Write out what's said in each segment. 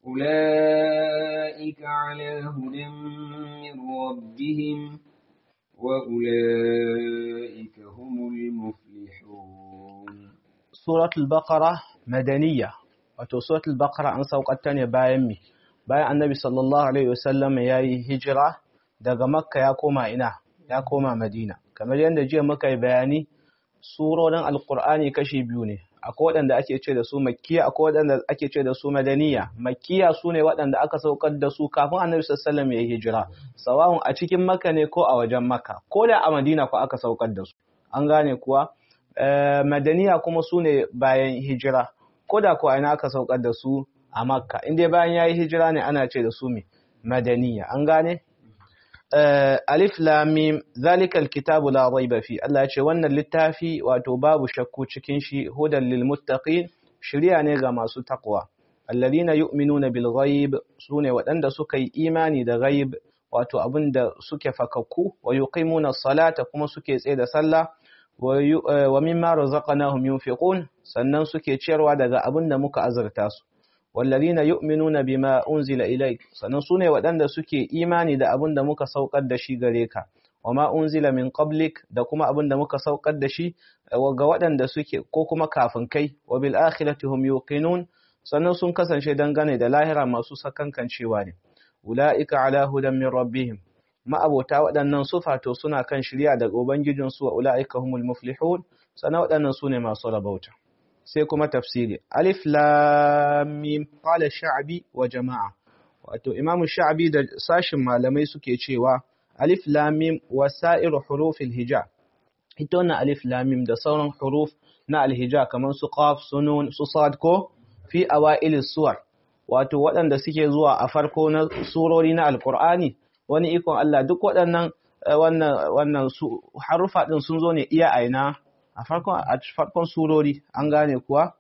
أولئك على هدى من ربهم وأولئك هم المفلحون سورة البقرة مدنية wato suratul baqara an saukatta ne bayan mi bayan annabi sallallahu alaihi wasallam yayi hijira daga makka ya koma ina ya koma madina kamar yadda jiya muka yi bayani surorin alqur'ani kashi biyu ne akwai waɗanda ake ce da su makkiya akwai waɗanda ake ce da su madaniya makkiya su ne waɗanda aka saukar da su kafin annabi sallallahu alaihi wasallam ya hijira sawa'un a cikin makka ne ko a wajen makka ko da a madina ko aka saukar da su an gane kuwa madaniya kuma su ne bayan hijira ko da kuwa ina aka saukar da su a makka inda bayan ya yi hijira ne ana ce da su mai madaniya an gane alif lamim zalikal kitabu la raiba fi Allah ya ce wannan littafi wato babu shakku cikin shi hudan lil muttaqin shiriya ne ga masu taqwa alladhina yu'minuna bil ghaib sune waɗanda suka yi imani da ghaib wato abinda suke fakakku wa yuqimuna salata kuma suke tsaye da sallah wa mimma razaqnahum yunfiqun sannan suke ciyarwa daga abin da muka azurta su wallazina yu'minuna bima unzila ilayk sannan sune waɗanda suke imani da abin da muka saukar da shi gare ka wama unzila min qablik da kuma abin da muka saukar da shi ga waɗanda suke ko kuma kafin kai wa bil akhirati hum yuqinun sannan sun kasance dangane da lahira masu sakankancewa ne ulaika ala hudan min rabbihim ma'abota waɗannan sufato suna kan shirya daga Ubangijinsu wa ula'ika humul muflihun sana waɗannan su ne masu rabauta. Sai kuma tafsiri. Alif lamim qala sha'abi wa jama'a. Wato Imam Sha'abi da sashin malamai suke cewa alif lamim wa sa'iru hurufil hija. Ita wannan alif lamim da sauran huruf na alhija kamar su qaf su nun su sad ko fi awailis suwar. Wato waɗanda suke zuwa a farko na surori na Alƙur'ani wani ikon Allah duk waɗannan wannan wannan su harufa din sun zo ne iya aina a farkon a farkon surori an gane kuwa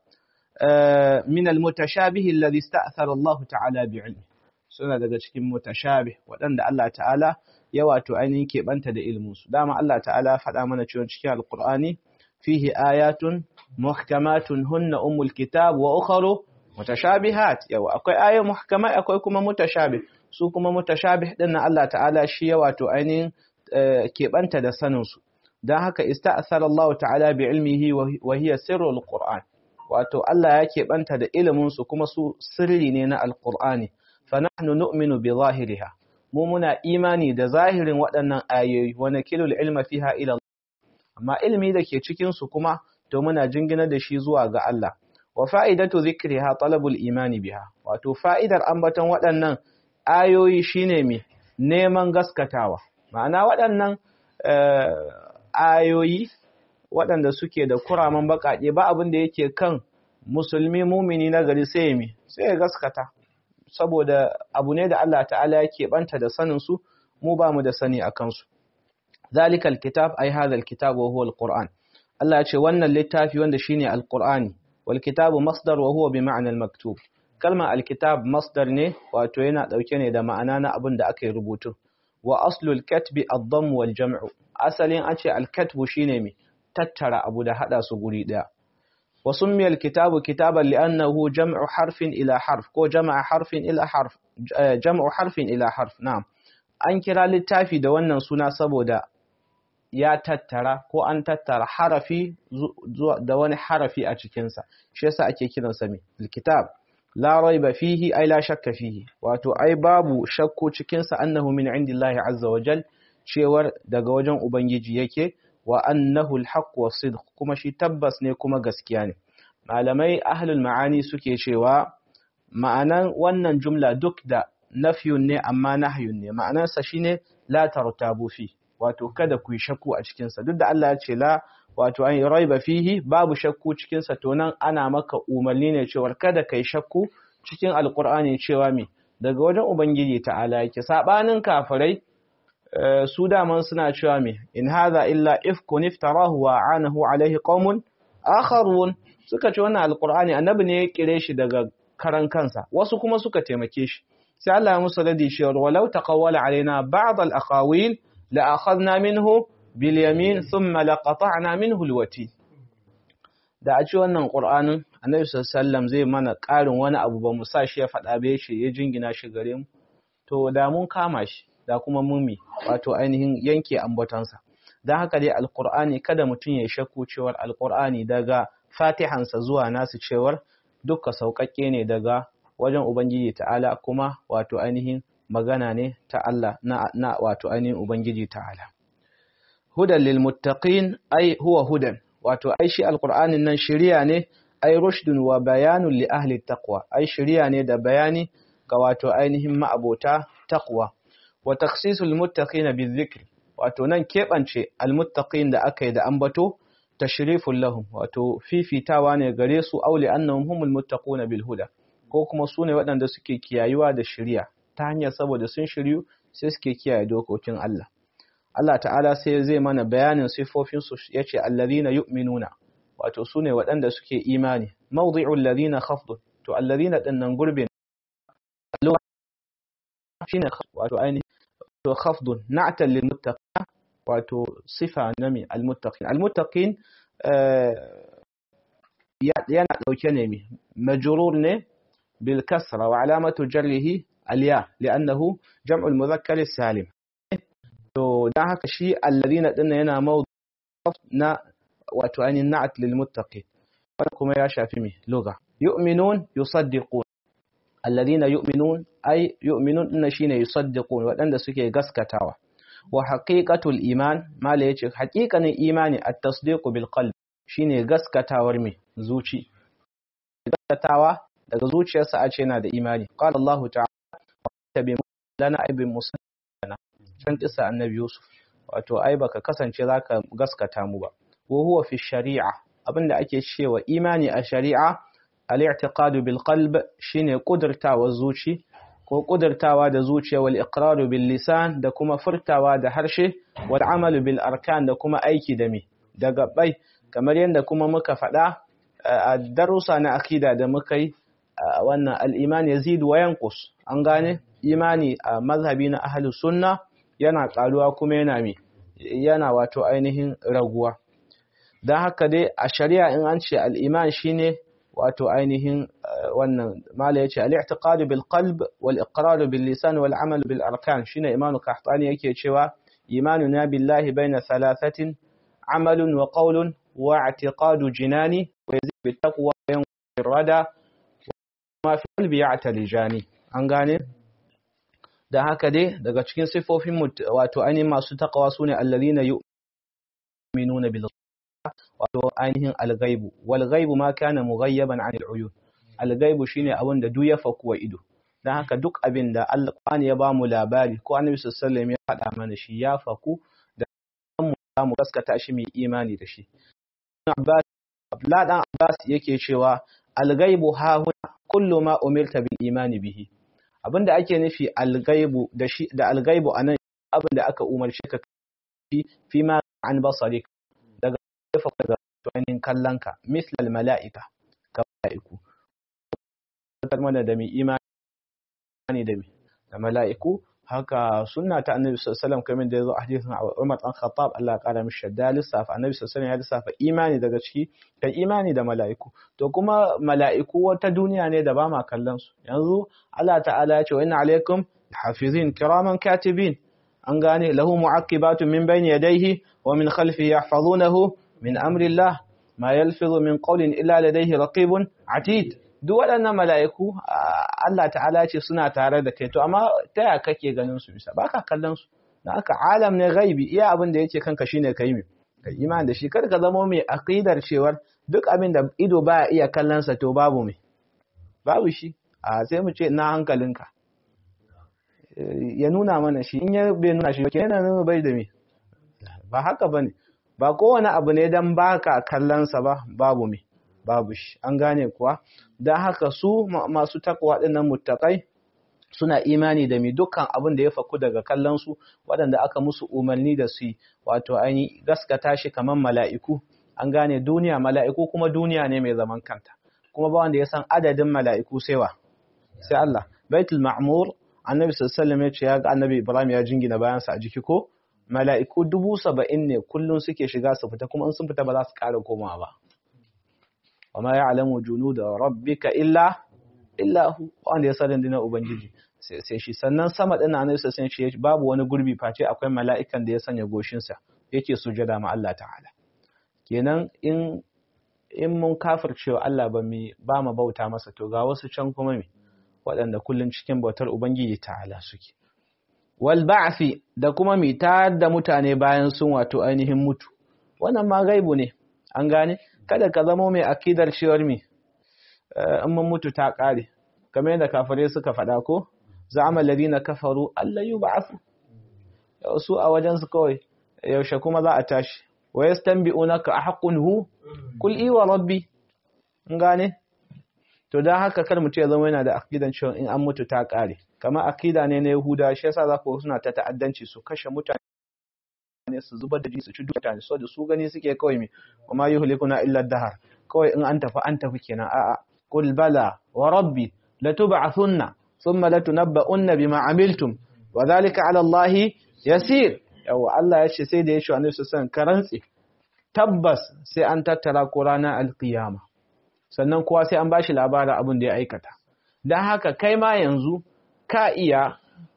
min almutashabih alladhi ista'thara Allah ta'ala bi'ilmi suna daga cikin mutashabih waɗanda Allah ta'ala ya wato ainihin keɓanta da ilmin su dama Allah ta'ala faɗa mana cewa cikin alqur'ani fihi ayatun muhkamatun hunna ummul kitab wa ukharu mutashabihat yawa akwai ayoyi muhkamai akwai kuma mutashabih su kuma mutashabih din na Allah ta'ala shi ya wato ainihin keɓanta da saninsu don haka ista'asar Allah ta'ala bi ilmihi wa hiya sirrul Qur'an wato Allah ya keɓanta da iliminsu kuma su sirri ne na alqur'ani fa nahnu nu'minu bi zahiriha mu muna imani da zahirin waɗannan ayoyi wa nakilul ilma fiha ila Allah amma ilimi da ke cikin su kuma to muna jingina da shi zuwa ga Allah wa fa'idatu zikriha talabul imani biha wato fa'idar ambaton waɗannan ayoyi shine me neman gaskatawa ma'ana waɗannan ayoyi waɗanda suke da kuraman baƙaƙe ba abin da yake kan musulmi mumini na gari sai me sai ya gaskata saboda abu ne da Allah ta'ala yake banta da sanin su mu ba mu da sani a kansu zalikal kitab ai hadha kitab wa huwa alquran Allah ya ce wannan littafi wanda shine alqurani wal kitabu masdar wa huwa bi ma'na maktub kalma alkitab masdar ne wato yana dauke ne da ma'ana na abin da aka yi rubutu wa aslul katbi ad-damm wal jam'u asalin an ce al-katbu shine me tattara abu da hada su guri daya wa summiya al-kitabu kitaban li'annahu jam'u harfin ila harf ko jama'a harfin ila harf jam'u harfin ila harf na'am an kira littafi da wannan suna saboda ya tattara ko an tattara harafi da wani harafi a cikinsa shi yasa ake kiransa me al-kitab la raiba fihi ai la shakka fihi wato ai babu shakku cikin sa annahu min indillahi azza wa jal cewar daga wajen ubangiji yake wa annahu alhaq wa sidq kuma shi tabbas ne kuma gaskiya ne malamai ahlul ma'ani suke cewa ma'anan wannan jumla duk da nafyun ne amma nahyun ne ma'anarsa shine la tartabu fi wato kada ku yi shakku a cikin sa duk da Allah ya ce la wato an raiba fihi babu shakku cikin sa to nan ana maka umarni ne cewa kada kai shakku cikin alqur'ani cewa me daga wajen ubangiji ta'ala yake sabanin kafirai su daman suna cewa me in hadha illa ifkun iftarahu wa anahu alaihi qaumun akharun suka ce wannan alqur'ani annabi ne ya kire shi daga karan kansa wasu kuma suka taimake shi sai Allah ya musu radi cewa walau taqawwala alaina ba'd al-aqawil la akhadna minhu bil yamin thumma laqata'na minhu al-wati da a ci wannan qur'anin annabi sallallahu zai mana ƙarin wani abu ba mu sa shi ya faɗa ba yace ya jingina shi gare mu to da mun kama shi da kuma mumi wato ainihin yanke ambatansa dan haka dai alqur'ani kada mutum ya shakku cewar alqur'ani daga fatihansa zuwa nasu cewar dukka sauƙaƙe ne daga wajen ubangiji ta'ala kuma wato ainihin magana ne ta Allah na, na wato ainihin ubangiji ta'ala hudan lil muttaqin ai huwa hudan wato ai shi alqur'anin nan shiriya ne ai rushdun wa bayanun li ahli taqwa ai shiriya ne da bayani ga wato ainihin ma'abota taqwa wa takhsisul muttaqin bizikr wato nan kebance almuttaqin da aka yi da ambato tashrifun lahum wato fifitawa ne gare su auli annahum humul muttaquna bil huda ko kuma su ne waɗanda suke kiyayuwa da shiriya ta hanyar saboda sun shiryu sai suke kiyaye dokokin Allah Allah ta'ala sai zai mana bayanin sifofin su yace allazina yu'minuna wato su ne waɗanda suke imani mawdi'ul ladina khafdun to allazina dinnan gurbin shine wato ainihin to khafdun na'tal lil muttaqin wato sifa nami al muttaqin al muttaqin yana dauke ne mi majrur ne bil kasra wa alamatu jarrihi al ya li'annahu jam'ul mudhakkar salim to dan haka shi alladhina dinna yana mawdu na wato ainihin na'at lil muttaqin kuma ya shafi mi lugha yu'minun yusaddiqun alladhina yu'minun ay yu'minun dinna shine yusaddiqun wadanda suke gaskatawa wa haqiqatul iman mala yace haqiqanin imani at-tasdiqu bil qalb shine gaskatawar me zuci gaskatawa daga zuciyarsa a ce yana da imani qala Allah ta'ala tabi lana aibin musallana can kisa annabi Yusuf wato ai baka kasance zaka gaskata mu ba wa huwa fi shari'a abinda ake cewa imani a shari'a al-i'tiqadu bil qalb shine kudurtawa zuci ko kudurtawa da zuciya wal iqraru bil lisan da kuma furtawa da harshe wal amalu bil arkan da kuma aiki da mi da gabbai kamar yadda kuma muka faɗa a darussa na akida da muka yi wannan al-iman yazid wa yanqus an gane imani a mazhabi na ahlus sunna yana karuwa kuma yana mi yana wato ainihin raguwa don haka dai a shari'a in an ce al-iman shine wato ainihin wannan mala yace al-i'tiqad bil qalb wal iqrar bil lisan wal amal bil arkan shine imanu qahtani yake cewa imanuna billahi baina thalathatin amalun wa qawlun wa i'tiqadu jinani wa yazid bit taqwa wa yanqur rada ma fi qalbi ya'talijani an gane da haka dai daga cikin sifofin wato ainihin masu taqwa sune alladhina yu'minuna bil wato ainihin algaibu wal gaibu ma kana mughayyaban 'anil uyun algaibu shine abin da duk ya faku wa ido dan haka duk abin da alqur'ani ya bamu labari ko annabi sallallahu alaihi wasallam ya faɗa mana shi ya faku da mu zamu gaskata shi mai imani da shi Abbas Abdullah dan Abbas yake cewa algaibu ha huna kullu ma umirta bil imani bihi abinda ake nufi algaibu da shi da algaibu anan abin da aka umarce ka fi ma an basarik jefa daga tuwanin kallonka mislal mala'ika ga mala'iku mana da mai imani da mai da mala'iku haka sunna ta annabi sallallahu kamar da ya zo a hadisin Umar dan Khattab Allah ya kara mishi da lissafa annabi sallallahu ya lissafa imani daga ciki kai imani da mala'iku to kuma mala'iku wata duniya ne da ba ma kallon su yanzu Allah ta'ala ya ce wa inna alaikum hafizin kiraman katibin an gane lahu mu'aqibatun min bayni yadayhi wa min khalfihi yahfazunahu min amrillah ma yalfizu min qawlin illa ladayhi raqibun atid duk waɗannan mala'iku Allah ta'ala ce suna tare da kai to amma ta ya kake ganin su bisa baka kallon su dan aka alam ne gaibi iya abin da yake kanka shine kai mi kai iman da shi kar ka zama mai aqidar cewar duk abin da ido baya iya kallon sa to babu mai babu shi a sai mu ce na hankalinka ya nuna mana shi in ya bai nuna shi ba kenan nuna bai da me ba haka bane ba kowane abu ne don baka kallonsa ba babu me babu shi an gane kuwa don haka su masu takwa ɗinnan muttakai suna imani da mi dukkan abin da ya faku daga kallonsu waɗanda aka musu umarni da su wato aini gaskata shi kamar mala'iku an gane duniya mala'iku kuma duniya ne mai zaman kanta kuma ba wanda ya san adadin mala'iku sai wa sai Allah baitul ma'mur annabi sallallahu alaihi wasallam ya ce ya ga annabi ibrahim ya jingina bayansa a jiki ko mala'iku dubu saba'in ne kullum suke shiga su fita kuma in sun fita ba za su ƙara komawa ba. wa ma ya'lamu junuda rabbika illa illa hu wanda ya sanin dinar ubangiji sai shi sannan sama din annabi sai shi babu wani gurbi face akwai mala'ikan da ya sanya goshin sa yake sujada ma Allah ta'ala kenan in in mun kafircewa Allah ba mi ba mu bauta masa to ga wasu can kuma me waɗanda kullun cikin bautar ubangiji ta'ala suke wal ba'fi da kuma mi ta da mutane bayan sun wato ainihin mutu wannan ma gaibu ne an gane kada ka zama mai akidar cewar mi in mun mutu ta kare kamar yadda kafare suka faɗa ko za'ama alladhina kafaru alla yub'athu su a wajen su kawai yaushe kuma za a tashi wa yastanbi'unaka ahqqun hu kul i wa rabbi in gane to dan haka kar mutum ya zama yana da akidan cewa in an mutu ta kare kamar akida ne na Yahuda shi yasa za ku suna ta ta'addanci su kashe mutane su zubar da su ci mutane so da su gani suke kawai me kuma yuhlikuna illa dahar kawai in an tafi an tafi kenan a'a qul bala wa rabbi latub'athunna thumma latunabba'unna bima amiltum wa dhalika 'ala Allah yasir yawa Allah ya ce sai da ya shi annabi sallallahu ka rantsi tabbas sai an tattara ko ranar alqiyama sannan kowa sai an bashi labarin abin da ya aikata dan haka kai ma yanzu ka iya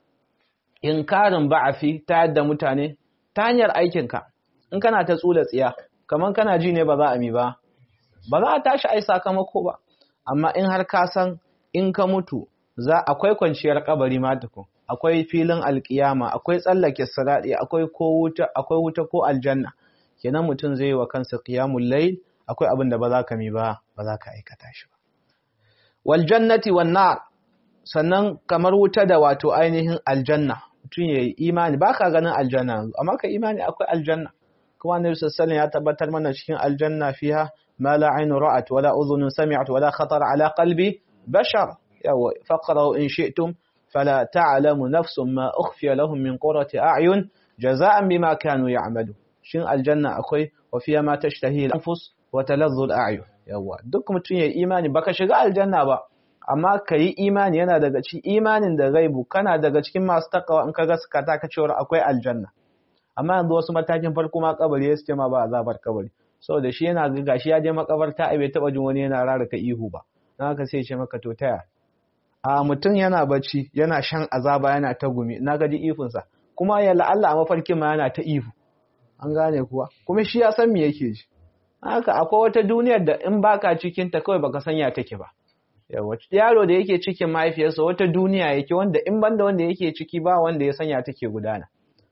inkarin ba'afi ta yadda mutane ta hanyar aikinka in kana ta tsula tsiya kamar kana ji ne ba za a mi ba ba za a tashi ai sakamako ba amma in har ka san in ka mutu za akwai kwanciyar kabari ma tukun akwai filin alkiyama akwai tsallake sirati akwai ko wuta akwai wuta ko aljanna kenan mutum zai yi wa kansa qiyamul layl akwai abin da ba za ka mi ba ba za ka aikata shi ba wal jannati wan nar sannan kamar wuta da wato ainihin aljanna mutum ya yi imani ba ka ganin aljanna amma ka imani akwai aljanna kuma annabi sallallahu ya tabbatar mana cikin aljanna fiha ma la aynu ra'at wala udhunun sami'at wala khatar ala qalbi bashar yawa faqra in shi'tum fala ta'lamu nafsun ma ukhfiya lahum min qurrati a'yun jaza'an bima kanu ya'malu shin aljanna akwai wa fiha ma tashtahi al-anfus wa taladhdhu al-a'yun yawa duk mutum ya imani baka shiga aljanna ba amma ka yi imani yana daga cikin imanin da gaibu kana daga cikin masu takawa in ka gaska ta ka cewar akwai aljanna amma yanzu wasu matakin farko ma kabari ya ce ma ba azabar kabari saboda shi yana ga gashi ya je makabarta ai bai taba jin wani yana raraka ihu ba dan haka sai ya ce maka to taya a mutum yana bacci yana shan azaba yana ta gumi na gaji ihunsa kuma ya la'alla a mafarkin ma yana ta ihu an gane kuwa kuma shi ya san me yake ji haka akwai wata duniyar da in baka cikin ta kawai baka sanya take ba yaro da yake cikin mahaifiyarsa wata duniya yake wanda in banda wanda yake ciki ba wanda ya sanya take gudana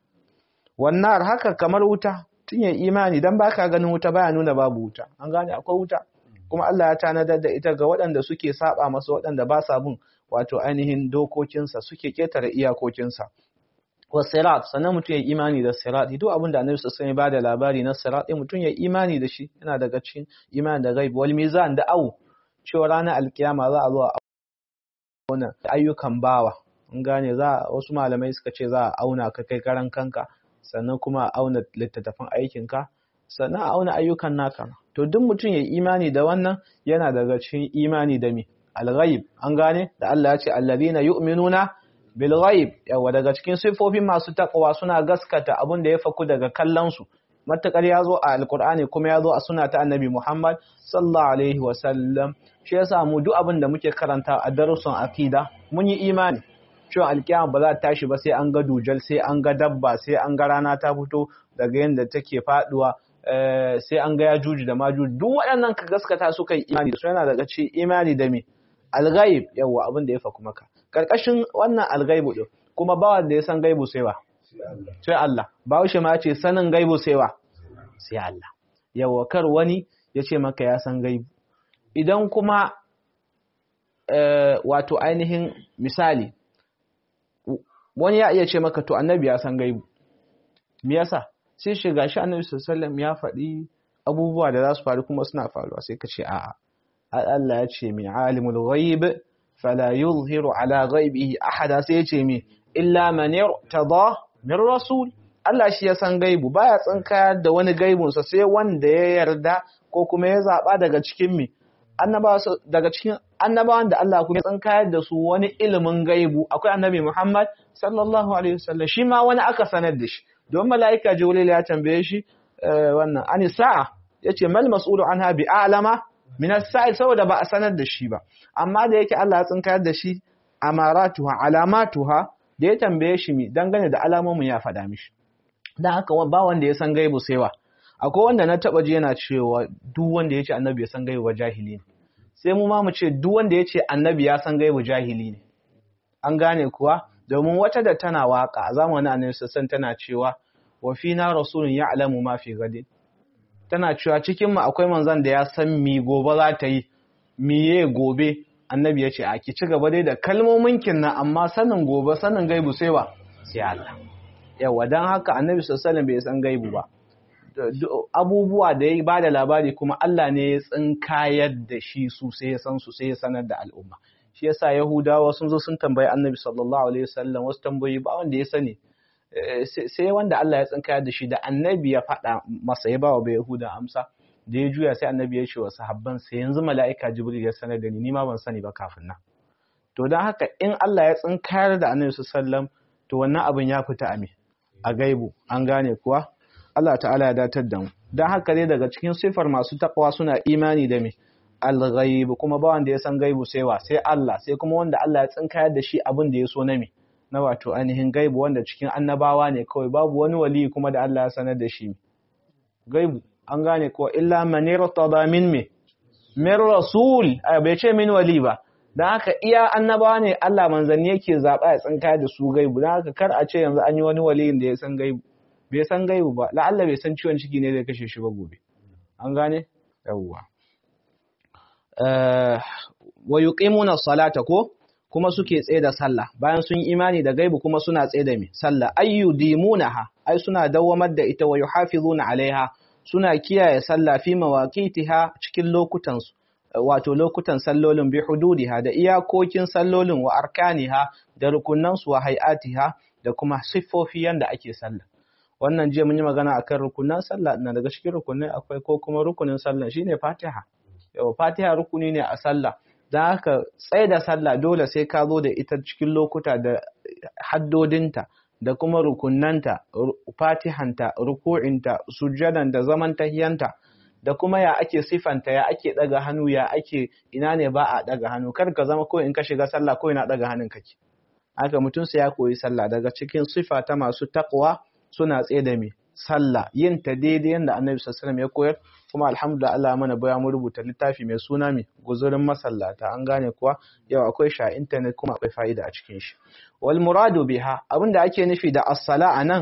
wannan haka kamar wuta tun ya imani dan baka ganin wuta baya nuna babu wuta an gane akwai wuta kuma Allah ya tanadar da ita ga waɗanda suke saba masa waɗanda ba sa bin wato ainihin dokokinsa suke ketare iyakokinsa wa sirat sannan mutum ya imani da sirat duk abin da annabi sallallahu alaihi ba da labari na sirat mutum ya imani da shi yana daga cikin imani da ghaib wal mizan da au cewa ranar alkiyama za a zo a auna ayyukan bawa in gane za wasu malamai suka ce za a auna ka kai karan kanka sannan kuma a auna littattafan aikinka sannan a auna ayyukan naka to duk mutum ya imani da wannan yana daga cikin imani da mi al-ghaib an gane da Allah ya ce alladhina yu'minuna bil ghaib yawa daga cikin sifofin masu takwa suna gaskata abin da ya faku daga kallon su matakar ya zo a alkur'ani kuma ya zo a suna ta annabi Muhammad sallallahu alaihi wasallam shi yasa mu duk abin da muke karanta a darussan akida mun yi imani cewa alkiyama ba za ta tashi ba sai an ga dujal sai an ga dabba sai an ga rana ta fito daga yadda take faduwa sai an ga yajuji da majuji duk waɗannan ka gaskata suka yi imani su yana daga ce imani da me alghaib yawa abin da ya faku maka karkashin wannan alghaibu din kuma ba wanda ya san gaibu sai ba sai Allah Bahaushe ma ce sanin gaibu sai wa sai Allah yawa kar wani ya ce maka ya san gaibu idan kuma wato ainihin misali wani ya iya ce maka to annabi ya san gaibu me yasa sai shiga shi annabi sallallahu ya faɗi abubuwa da za su faru kuma suna faruwa sai ka ce a'a Allah ya ce min alimul ghaib fala yuzhiru ala ghaibihi ahada sai ya ce mi illa man irtada min rasul Allah shi ya san gaibu baya tsinkayar da wani gaibunsa sai wanda ya yarda ko kuma ya zaba daga cikin mi annabawa daga cikin annabawan da Allah kuma ya tsinkayar da su wani ilimin gaibu akwai annabi Muhammad sallallahu alaihi wasallam shi ma wani aka sanar da shi don mala'ika Jibril ya tambaye shi wannan ani sa'a yace mal mas'ulu anha bi a'lama min as-sa'il saboda ba a sanar da shi ba amma da yake Allah ya tsinkayar da shi amaratuha alamatuha da ya tambaye shi mi dangane da alamomin ya faɗa mishi dan haka ba wanda ya san gaibu sai wa akwai wanda na taba ji yana cewa duk wanda ya ce annabi ya san gaibu ba jahili ne sai mu ma mu ce duk wanda ya ce annabi ya san gaibu jahili ne an gane kuwa domin wata da tana waka a zamanin annabi sassan tana cewa wa fina rasulun ya'lamu ma fi gadin tana cewa cikin mu akwai manzon da ya san mi gobe za ta yi miye gobe annabi ya ce a ki ci gaba dai da kalmomin kin nan amma sanin gobe sanin gaibu sai wa sai Allah yawa dan haka annabi sallallahu bai san gaibu ba abubuwa da ya ba da labari kuma Allah ne ya tsinkayar da shi su sai ya san su sai ya sanar da al'umma shi yasa yahudawa sun zo sun tambayi annabi sallallahu alaihi wasallam wasu tambayi ba wanda ya sani sai wanda Allah ya tsinkayar da shi da annabi ya faɗa masa ya ba wa yahuda amsa da ya juya sai annabi ya ce wa sahabban sai yanzu mala'ika jibril ya sanar da ni ni ma ban sani ba kafin nan to don haka in Allah ya tsinkayar da annabi sallallahu alaihi wasallam to wannan abin ya fita a me a gaibu an gane kuwa Allah ta'ala ya datar da mu don haka dai daga cikin sifar masu takwa suna imani da me al-ghaib kuma ba wanda ya san gaibu sai wa sai Allah sai kuma wanda Allah ya tsinkayar da shi abin da ya so na me na wato ainihin gaibu wanda cikin annabawa ne kawai babu wani wali kuma da Allah ya sanar da shi gaibu an gane ko illa man irtada min me min rasul bai ce min wali ba dan haka iya annabawa ne Allah manzanni yake zaba ya tsinkayar da su gaibu dan haka kar a ce yanzu an yi wani waliyin da ya san gaibu bai san gaibu ba la'alla bai san ciwon ciki ne da kashe shi ba gobe an gane yawwa wa yuqimuna salata ko kuma suke tsaye da sallah bayan sun imani da gaibu kuma suna tsaye da me sallah ayyudimunaha ai suna dawamar da ita wa yuhafizuna alaiha suna kiyaye sallah fi mawaqitiha cikin lokutan su wato lokutan sallolin bi hududiha da iyakokin sallolin wa arkaniha da rukunan su wa hay'atiha da kuma siffofi yanda ake sallah wannan jiya mun yi magana akan rukunan sallah na daga cikin rukunai akwai ko kuma rukunin sallah shine Fatiha yawa Fatiha rukuni ne a sallah dan haka tsaye da sallah dole sai ka zo da ita cikin lokuta da haddodinta da kuma rukunanta Fatihanta ruku'inta sujjadan da zaman tahiyanta da kuma ya ake sifanta ya ake daga hannu ya ake ina ne ba a daga hannu kar ka zama ko in ka shiga sallah ko ina daga hannun kake haka mutum sai ya koyi sallah daga cikin sifa ta masu taqwa suna tsaye da me sallah yin ta daidai yanda annabi sallallahu ya koyar kuma alhamdulillah Allah mana baya mu rubuta littafi mai suna me guzurin masallata an gane kuwa yau akwai shi a internet kuma akwai fa'ida a cikin shi wal muradu biha abinda ake nufi da as-sala anan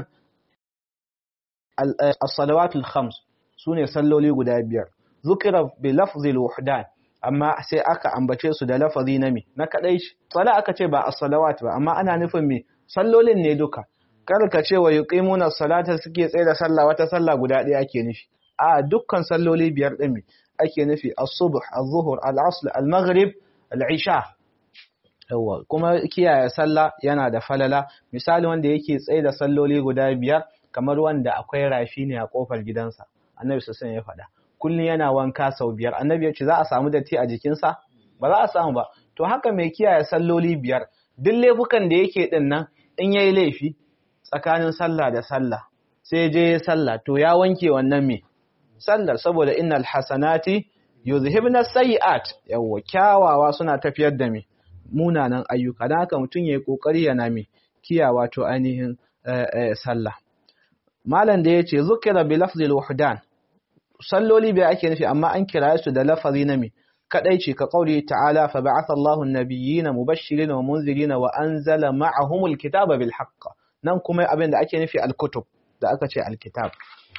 as-salawatul khams sune salloli guda biyar zukira bi lafzil wuhdan amma sai aka ambace su da lafazi na me na kadai shi sala aka ce ba as-salawat ba amma ana nufin me sallolin ne duka kar ka ce wa yuqimuna salata suke tsaye da sallah wata sallah guda ɗaya ake nufi a dukkan salloli biyar din me ake nufi as-subh az-zuhr al-asr al-maghrib al-isha yawa kuma kiyaye sallah yana da falala misali wanda yake tsaye da salloli guda biyar kamar wanda akwai rafi ne a kofar gidansa annabi sallallahu ya faɗa kullun yana wanka sau biyar annabi ya ce za a samu datti a jikinsa ba za a samu ba to haka mai kiyaye salloli biyar duk laifukan da yake din nan in yayi laifi tsakanin sallah da sallah sai je sallah to ya wanke wannan me sallar saboda innal hasanati yuzhibna sayiat yawa kyawawa suna tafiyar da me munanan ayyuka dan haka mutun yayi kokari yana me kiyawa to ainihin sallah malam da yace zukira bi lafzil wahdan salloli bai ake nufi amma an kira su da lafazi na me kadai ce ka kauli ta'ala fa ba'atha Allahu an-nabiyyina mubashirin wa munzirin wa anzala ma'ahumul kitaba bil haqq nan kuma abin da ake nufi al-kutub da aka ce al-kitab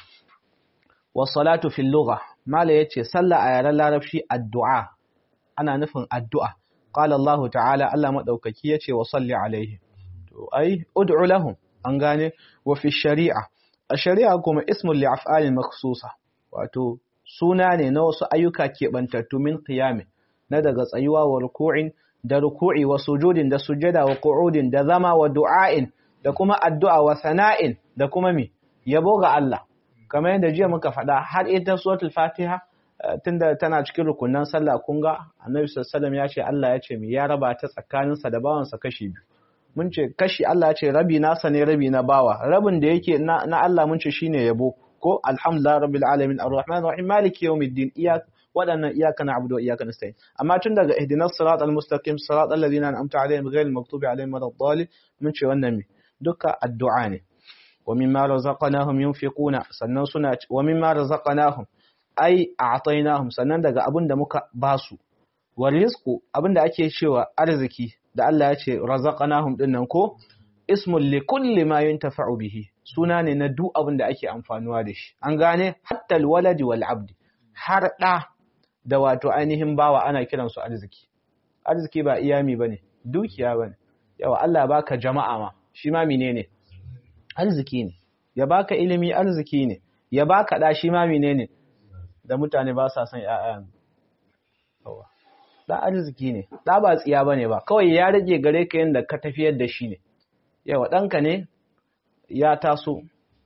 wa salatu fil lugha mala yace sallah a yaren larabci addu'a ana nufin addu'a qala Allah ta'ala Allah madaukaki yace wa salli alaihi to ai ud'u lahum an gane wa fi shari'a a shari'a kuma ismun li af'alin makhsusa wato suna ne na wasu ayyuka keɓantattu min qiyami na daga tsayuwa wa ruku'in da ruku'i wa sujudin da sujada wa qu'udin da zama wa du'a'in da kuma addu'a wa sana'in da kuma mi yabo ga Allah kamar yadda jiya muka faɗa har ita suratul fatiha tunda tana cikin rukunan sallah kun ga annabi sallallahu ya ce Allah ya ce mi ya raba ta tsakaninsa da bawansa kashi biyu mun ce kashi Allah ya ce rabi nasa ne rabi na bawa rabin da yake na Allah mun ce shine yabo ko alhamdulillah rabbil alamin arrahman arrahim maliki yawmiddin iya waɗannan iyaka na abudu wa iyaka nasta'in amma tun daga ihdinas siratal mustaqim siratal ladzina an'amta alaihim ghayril maghdubi alaihim waladdallin mun ce wannan me duka addu'a ne wa mimma razaqnahum yunfiquna sannan suna wa mimma razaqnahum ai a'tainahum sannan daga abin da muka basu wa rizqu abin da ake cewa arziki da Allah ya ce razaqnahum dinnan ko ismun li kulli ma yuntafa'u bihi suna ne na duk abin da ake amfanuwa da shi an gane hatta alwaladi wal abdi har da da wato ainihin bawa ana kiran su arziki arziki ba iyami bane dukiya bane yawa Allah baka jama'a ma shi ma menene arziki ne ya baka ilimi arziki ne ya baka da shi ma menene da mutane ba sa son ƴaƴan yawa da arziki ne da ba tsiya bane ba kawai ya rage gare ka yanda ka tafiyar da shi ne yawa ɗanka ne ya taso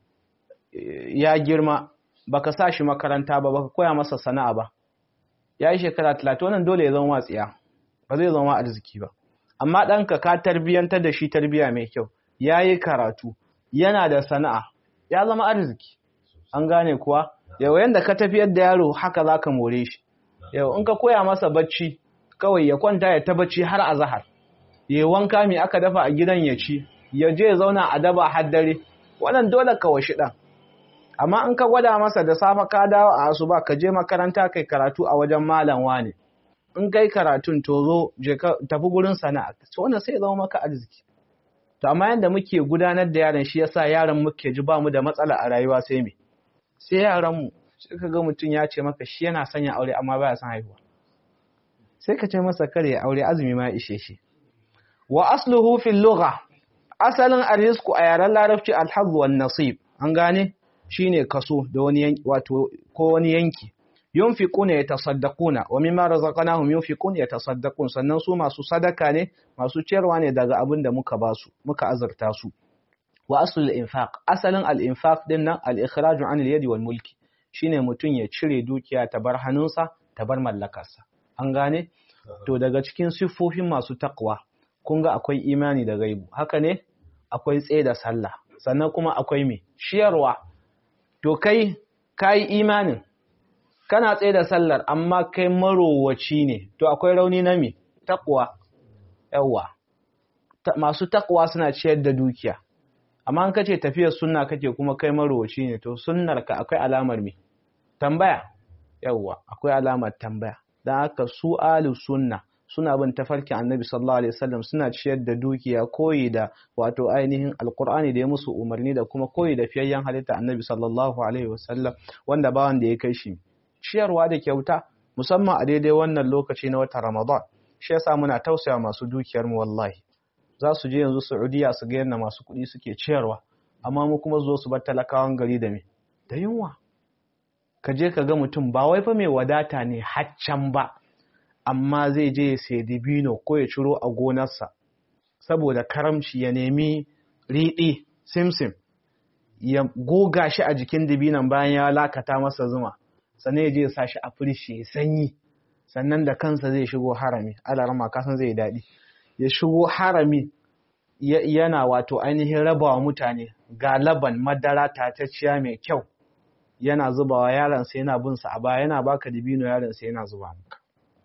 ya girma baka sa shi makaranta ba baka koya masa sana'a ba ya yi shekara talatin wannan dole ya zama matsiya ba zai zama arziki ba amma ɗanka ka tarbiyyantar da shi tarbiyya mai kyau ya yi karatu yana da sana'a ya zama arziki an gane kuwa yau yanda ka tafiyar da yaro haka za ka more shi yau in ka koya masa bacci kawai ya kwanta ya ta bacci har a zahar ya wanka mai aka dafa a gidan ya ci ya je ya zauna a daba har dare wannan dole ka washi ɗan amma in ka gwada masa da safe ka dawo a asuba ka je makaranta kai karatu a wajen malam wane in kai karatun to zo je ka tafi gurin sana'a to wannan sai ya zama maka arziki to amma yanda muke gudanar da yaron shi yasa yaron muke ji ba mu da matsala a rayuwa sai me sai yaran mu sai ka ga mutum ya ce maka shi yana son ya aure amma baya son haihuwa sai ka ce masa kare ya aure azumi ma ya ishe shi wa asluhu fil lugha asalin arrisku a yaren larabci alhazzu wan nasib an gane shine kaso da wani yanki wato ko wani yanki yunfiquna yatasaddaquna wa mimma razaqnahum yunfiquna yatasaddaqun sannan su masu sadaka ne masu ciyarwa ne daga abin da muka basu muka azurta su wa aslul infaq asalin al infaq din nan al ikhraj an al yadi wal mulki shine mutun ya cire dukiya ta bar hannunsa ta bar mallakarsa an gane to daga cikin siffofin masu takwa kun ga akwai imani da gaibu haka ne akwai tsaye da sallah sannan kuma akwai me shiyarwa to kai kai imanin kana tsaye da sallar amma kai marowaci ne to akwai rauni na me takwa yawa masu takwa suna ciyar da dukiya amma an kace tafiyar sunna kake kuma kai marowaci ne to sunnar ka akwai alamar me tambaya yawa akwai alamar tambaya dan haka su ahlus sunna suna bin tafarkin annabi sallallahu alaihi wasallam suna ciyar da dukiya koyi da wato ainihin alkur'ani da ya musu umarni da kuma koyi da fiyayyen halitta annabi sallallahu alaihi wasallam wanda ba wanda ya kai shi ciyarwa da kyauta musamman a daidai wannan lokaci na watan ramadan shi yasa muna tausaya masu dukiyar mu wallahi za su je yanzu saudiya su ga yadda masu kuɗi suke ciyarwa amma mu kuma zo su bar talakawan gari da me da yunwa ka je ka ga mutum ba wai fa mai wadata ne haccan ba amma zai je ya sai dibino ko ya ciro a gonarsa saboda karamci ya nemi riɗi simsim ya goga shi a jikin dibinan bayan ya lakata masa zuma sannan ya je ya sa shi a firshi ya sanyi sannan da kansa zai shigo harami alarama kasan zai daɗi ya shigo harami yana wato ainihin rabawa mutane ga laban madara tatacciya mai kyau yana zubawa yaransa yana bin sa a baya yana baka dibino yaransa yana zuba maka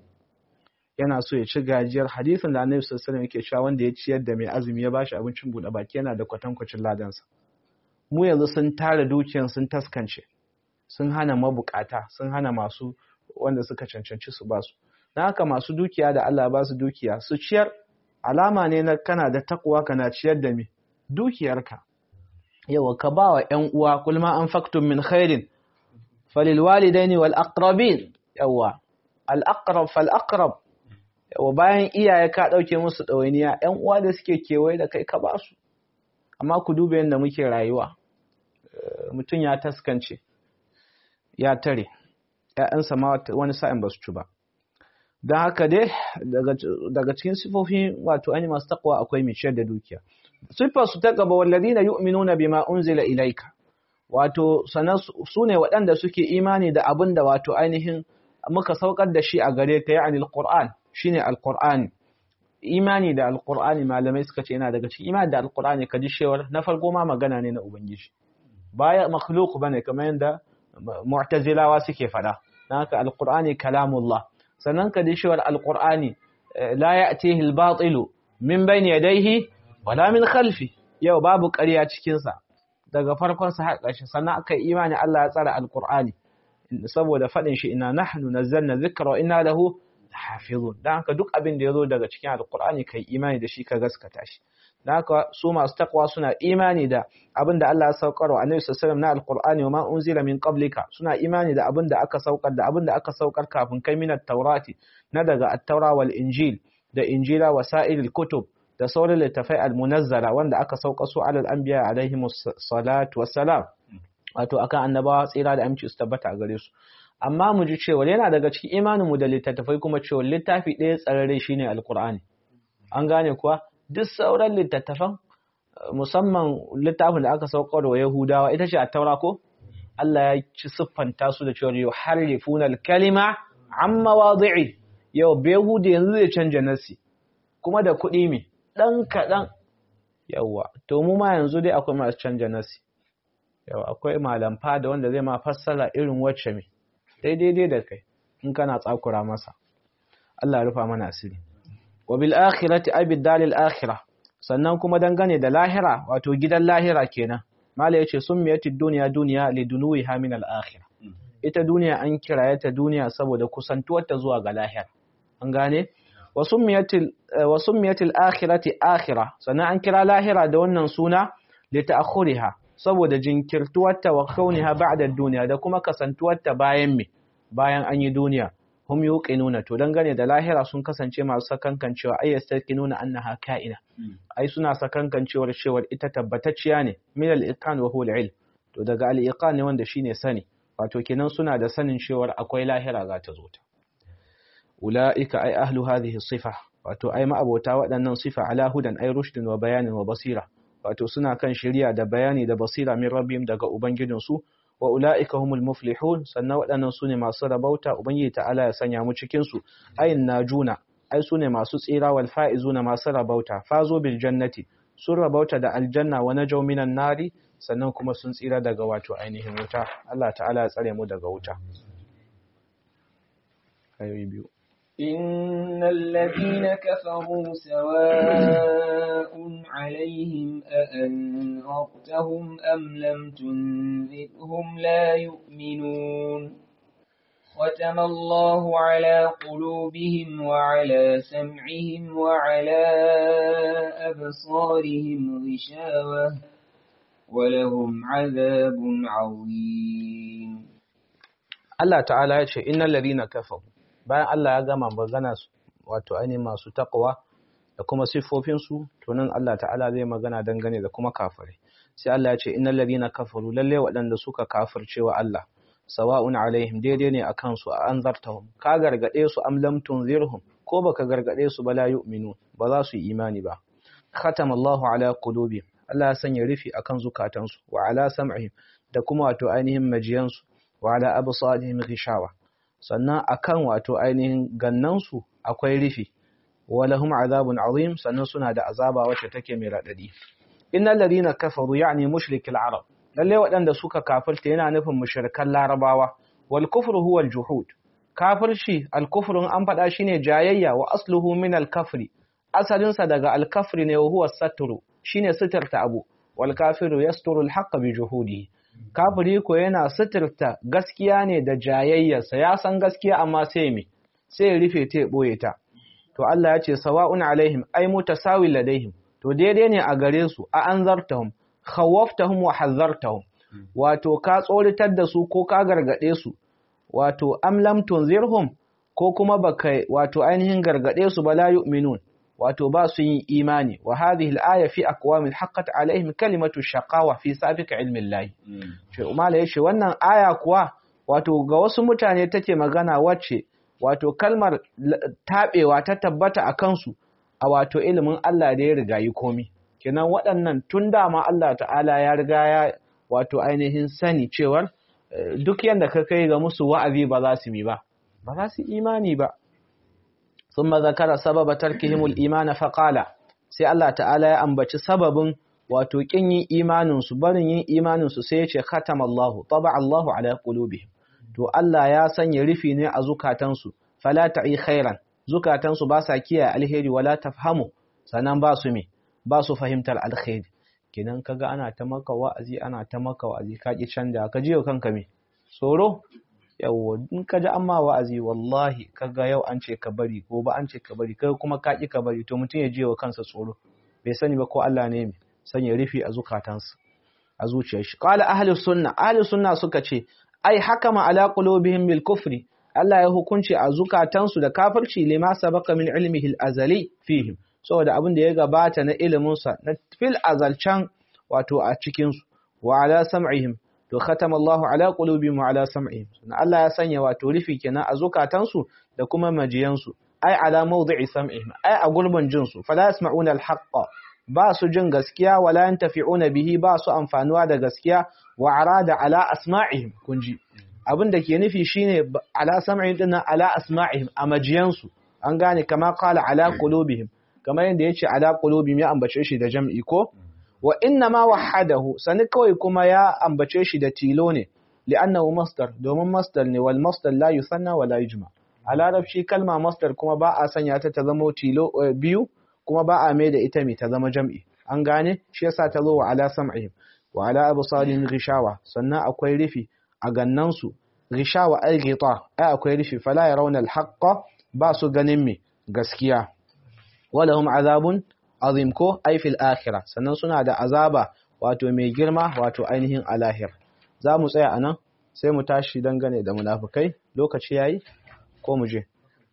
yana so ya ci gajiyar hadisin da Annabi sallallahu alaihi yake cewa wanda ya ciyar da mai azumi ya bashi abincin buɗe baki yana da kwatankwacin ladansa mu yanzu sun tara dukiyan sun taskance sun hana mabukata sun hana masu wanda suka cancanci su basu dan haka masu dukiya da Allah ba su dukiya su ciyar alama ne na kana da takwa kana ciyar da me dukiyarka yawa ka ba wa ƴan uwa kulma anfaqtum min khairin falil walidaini wal aqrabin yawa al aqrab fal aqrab yawa bayan iyaye ka ɗauke musu ɗawainiya ‘yan uwa da suke kewaye da kai ka ba su amma ku duba yadda muke rayuwa mutum ya taskance ya tare ‘ya'yansa ma wani sa'in ba su ci ba don haka dai daga cikin sifofi wato ani masu takwa akwai mai ciyar da dukiya siffar su ta gaba wallazina yu'minuna bima unzila ilaika wato sanan su ne waɗanda suke imani da abin da wato ainihin muka saukar da shi a gare ka ya'ani alquran shine alqur'ani imani da alqur'ani malamai suka ce yana daga cikin imani da alqur'ani ka ji shewar na farko ma magana ne na ubangiji baya makhluq bane kamar yanda mu'tazilawa suke fada dan haka alqur'ani kalamullah sannan ka dishewar alqur'ani la ya'tihi al-batilu min bayni yadayhi wala min khalfi yau babu ƙarya cikin sa daga farkon sa har ƙarshe sannan aka yi imani Allah ya tsara alqur'ani saboda faɗin shi ina nahnu nazzalna dhikra wa inna lahu hafizun dan haka duk abin da yazo daga cikin alqur'ani kai imani da shi ka gaskata shi dan haka su masu takwa suna imani da abin da Allah ya saukar wa Annabi sallallahu alaihi wasallam na alqur'ani wa ma unzila min qablika suna imani da abin da aka saukar da abin da aka saukar kafin kai min at-taurati na daga at-taura wal injil da injila wa sa'iril kutub da sauran littafai al-munazzala wanda aka sauka su alal anbiya alaihimus salatu wassalam wato akan annabawa tsira da aminci su tabbata a gare su amma mu ji cewa yana daga cikin imaninmu da littattafai kuma cewa littafi ɗaya tsararre shine alkur'ani an gane kuwa duk sauran littattafan musamman littafin da aka saukar wa yahudawa ita ce a taura ko Allah ya ci siffanta su da cewa yuharrifuna al-kalima an mawadi'i yau behudi yanzu zai canja nasi kuma da kuɗi me dan kaɗan yawa to mu ma yanzu dai akwai masu canja nasi yau akwai malamfa da wanda zai ma fassara irin wacce me daidai da kai in kana tsakura masa Allah ya rufa mana asiri wa bil akhirati ay bid dalil akhirah sannan kuma dangane da lahira wato gidan lahira kenan mala yace summiyatid dunya dunya lidunuha min al akhirah ita duniya an kiraye ta duniya saboda kusantuwar ta zuwa ga lahira an gane wa summiyatil wa summiyatil akhirati akhirah sannan an kira lahira da wannan suna li ta'khuriha saboda jinkirtuwarta wa kauniha ba'da duniya da kuma kasantuwarta bayan me bayan an yi duniya hum yuqinuna to dangane da lahira sun kasance masu sakankancewa ay yastaqinuna annaha ka'ina ai suna sakankancewar cewar ita tabbatacciya ne min al-iqan wa huwa al-ilm to daga al-iqan ne wanda shine sani wato kenan suna da sanin cewar akwai lahira za ta zo ta ulaika ay ahlu hadhihi sifa wato ai ma'abota waɗannan sifa ala hudan ay rushdin wa bayanin wa basira wato suna kan shari'a da bayani da basira min rabbihim daga ubangijinsu wa ula'ika humul muflihun sannan waɗannan sune masu rabauta ubangiji ta'ala ya sanya mu cikin su ayin najuna ai sune masu tsira wal faizuna masu rabauta fazo bil jannati sun rabauta da aljanna wa najaw minan nari sannan kuma sun tsira daga wato ainihin wuta Allah ta'ala ya tsare mu daga wuta ayoyi biyu إن الذين كفروا سواء عليهم أأنذرتهم أم لم تنذرهم لا يؤمنون ختم الله على قلوبهم وعلى سمعهم وعلى أبصارهم غشاوة ولهم عذاب عظيم الله تعالى يقول إن الذين كفروا bayan Allah ya gama magana wato ainihin masu takwa da kuma siffofinsu to nan Allah ta'ala zai magana dangane da kuma kafirai sai Allah ya ce innal ladina kafaru lalle waɗanda suka kafirce wa Allah sawa'un alaihim daidai ne akan su a anzartahum ka gargade su am lam tunzirhum ko baka gargade su ba la yu'minu ba za su yi imani ba khatama Allahu ala qulubihim Allah ya sanya rufi akan zukatansu wa ala sam'ihim da kuma wato ainihin majiyansu wa ala absarihim ghishawa sannan akan wato ainihin gannansu akwai rufi walahum azabun azim sannan suna da azaba wacce take mai radadi innal ladina kafaru yani mushrikil arab lalle waɗanda suka kafirta yana nufin mushrikan larabawa wal kufru huwa al juhud kafirci al kufrun an faɗa shine jayayya wa asluhu min al kafri asalin sa daga al kafri ne huwa satru shine sitarta abu wal kafiru yasturu al haqq bi juhudihi kafiri ko yana suturta gaskiya ne da jayayyarsa ya san gaskiya amma sai me sai rufe ta boye ta to Allah ya ce sawa'un alaihim ay mutasawil ladaihim to daidai ne a gare su a anzartahum khawaftahum wa hazartahum wato ka tsoritar da su ko ka gargade su wato am lam tunzirhum ko kuma baka wato ainihin gargade su ba la yu'minun wato ba su yin imani wa hadhihi al-aya fi aqwamin haqqat alaihim kalimatu shaqawa fi sabiq ilmi Allah ce umala yace wannan aya kuwa wato ga wasu mutane take magana wacce wato kalmar tabewa ta tabbata a kansu a wato ilimin Allah da ya riga yi komi kenan waɗannan tun dama Allah ta'ala ya riga ya wato ainihin sani cewar duk yanda ka kai ga musu wa'azi ba za su mi ba ba za su imani ba ثم ذكر سبب تركهم الإيمان فقال sai Allah ta'ala ya ambaci sababin wato kin yin imanin su barin yin imanin su sai ya ce khatama Allah taba Allah ala qulubihim to Allah ya sanya rufi ne a zukatansu fala ta'i khairan zukatansu ba sa kiyaye alheri wala tafhamu sannan ba su me ba su fahimtar alheri kenan kaga ana ta maka wa'azi ana ta maka wa'azi ka ki canja ka ji kanka me tsoro yawa in ka ji amma wa'azi wallahi kaga yau an ce ka bari ko ba an ce ka bari kai kuma ka ki ka bari to mutum ya je wa kansa tsoro bai sani ba ko Allah ne me sanya rufi a zukatansa a zuciyar shi qala ahli sunna ahli sunna suka ce ai hakama ala qulubihim bil kufri Allah ya hukunci a zukatansu da kafirci lima sabaka min ilmihi al-azali fihim saboda abin da ya gabata na ilimin sa na fil azalcan wato a cikin su wa ala sam'ihim to khatama Allahu ala qulubihim wa ala sam'ihim sannan Allah ya sanya wato rufi kenan a zukatansu da kuma majiyansu ai ala mawdi'i sam'ihim ai a gurbin jin su fala yasma'una al-haqqa ba su jin gaskiya wala yantafi'una bihi ba su amfanuwa da gaskiya wa arada ala asma'ihim kunji abin da ke nufi shine ala sam'ihim din ala asma'ihim a majiyansu an gane kama qala ala qulubihim kamar yadda yace ala qulubihim ya ambace shi da jam'i ko wa inna ma wahadahu sani kawai kuma ya ambace shi da tilo ne li'annahu masdar domin masdar ne wal masdar la yusanna wa la yujma a larabci kalma masdar kuma ba a sanya ta ta zama tilo biyu kuma ba a mai da ita mai ta zama jam'i an gane shi yasa ta zo wa ala sam'ihim wa ala absarihim ghishawa sannan akwai rufi a gannansu ghishawa al ghita ai akwai rufi fala yarawna al haqqa ba su ganin me gaskiya walahum azabun azim ko ai fil akhirah sannan suna da azaba wato mai girma wato ainihin alahir za mu tsaya anan sai mu tashi dangane da munafikai lokaci yayi ko mu je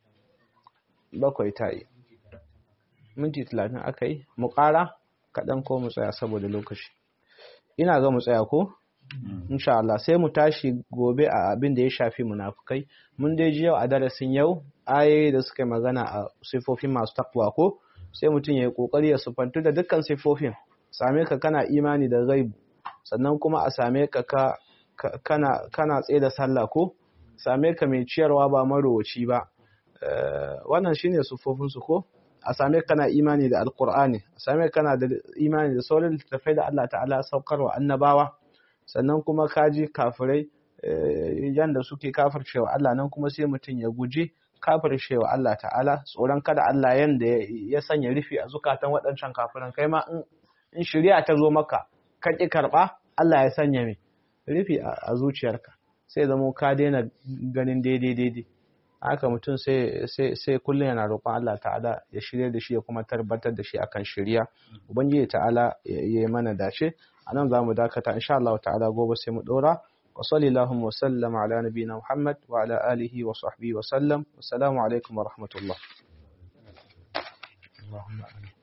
bakwai tayi minti 30 akai mu ƙara kaɗan ko mu tsaya saboda lokaci ina ga mu tsaya ko insha Allah sai mu tashi gobe a abin da ya shafi munafukai mun dai ji yau a darasin yau ayoyi da suka magana a sifofin masu takwa ko sai mutum ya yi kokari ya sufantu da dukkan sifofin same ka kana imani da gaibu sannan kuma a same ka ka kana kana tsaye da sallah ko same ka mai ciyarwa ba marowaci ba wannan shine sifofin su ko a same kana imani da alkur'ani a same kana da imani da sauran littattafai da Allah ta'ala saukarwa annabawa sannan kuma kaji kafirai yanda suke kafircewa Allah nan kuma sai mutum ya guji kafircewa Allah ta'ala tsoron kada Allah yanda ya sanya rufi a zukatan waɗancan kafiran kai ma in shari'a ta zo maka ka ƙi karɓa Allah ya sanya mai rufi a zuciyarka sai zamo ka daina ganin daidai daidai haka mutum sai sai kullum yana roƙon Allah ta'ala ya shirya da shi ya kuma tabbatar da shi akan shirya ubangiji ta'ala ya yi mana dace anan zamu dakata insha Allah ta'ala gobe sai mu dora wa sallallahu wa sallam ala nabiyina Muhammad wa ala alihi wa sahbihi wa sallam assalamu alaikum wa rahmatullah Allahumma amin